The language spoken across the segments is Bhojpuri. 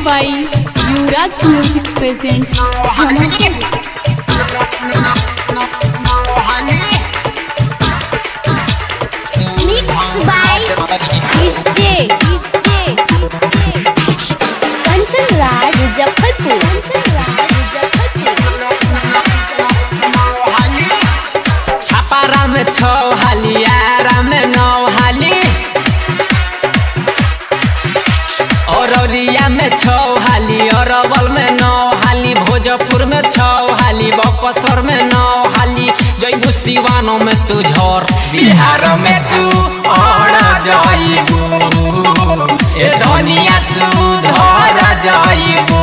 by Yuvraj Music presents Jhanakpur. Mixed by DJ, Kanchan Raj Muzaffarpur. Kanchan Raj छापारा में छौ हाली आरा में नौ हाली औरौलिया में छौ हाली अरवल में नौ हाली भोजपुर में छौ हाली बक्सर में नौ हाली जैबू सिवानो में तू झर बिहार में तू और जाइबू ए धनिया सुधर जाइबू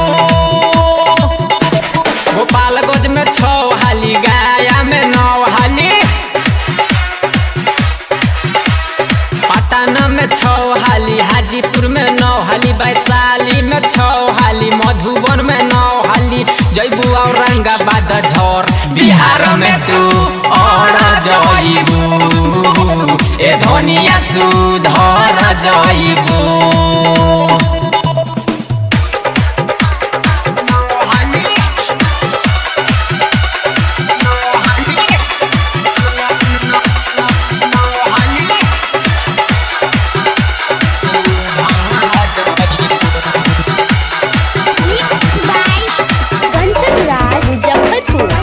गोपालगंज में छौ हाली गया में नौ हाली पटना में छौ हाली हाजीपुर में नौ हाली वैशाली में छौ हाली मधुबन में नौ हाली जैबू औरंगाबाद झर बिहार में तू और जइबू ए धनिया सुधर जइबू Mixed by Kanchan Raj Muzaffarpur.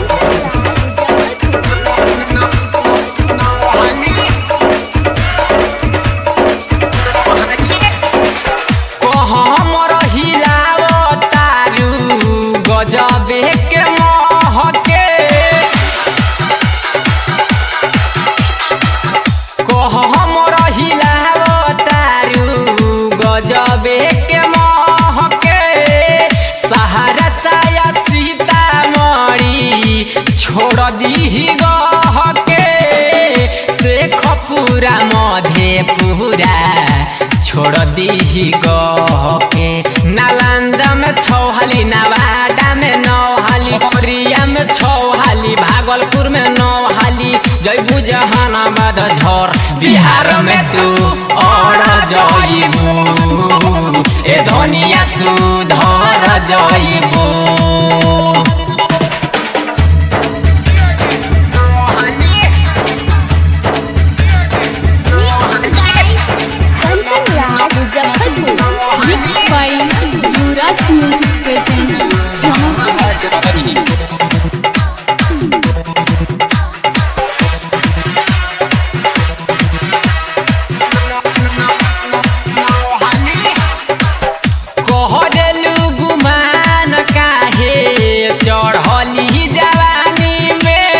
कहमर हिलावतारू गजबे के महके कहमर हिलावतारू गजबे के महके सहारा साया सीतामढ़ी छोड़ दीही गहके शेखपुरा मधेपुरा छोड़ दीही गहके नालंदा में छौहाली नवादा में नौहाली कोरिया में छौहाली भागलपुर में नौहाली जयबू जहानाबाद झर बिहार में तू और जइबू ए धनिया सुधर जइबू Mixed by Kanchan Raj Muzaffarpur. mixed by Yuvraj Music presents Jhanakpur. कहरेलू गुमान काहे चढ़ली जवानी में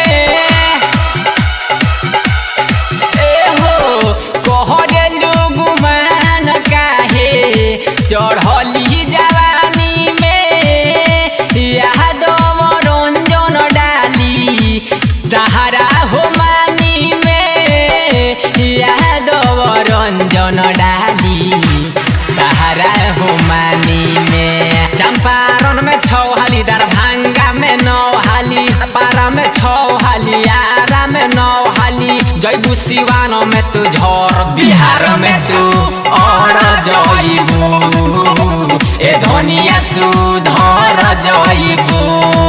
ए हो कहरेलू गुमान काहे चढ़ली जवानी में यादव रंजन डाली तहारा हो मानी में यादव रंजन डाली तहारा हो मानी में चंपारण में छौ हाली दरभंगा में नौ हाली पारा में छौ हाली आरा में नौ हाली जयबू सिवानो में तू झर बिहार में तू और जइबू ए धनिया सुधर जइबू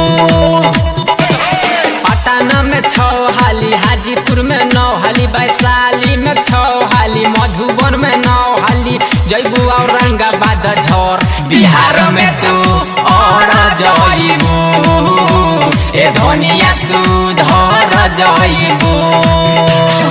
पटना में छौ हाली हाजीपुर में नौ हाली वैशाली में छौ हाली मधुबन में नौ हाली जयबू औरंगाबाद झर बिहार में तू और जइबू ए धनिया सुधर जइबू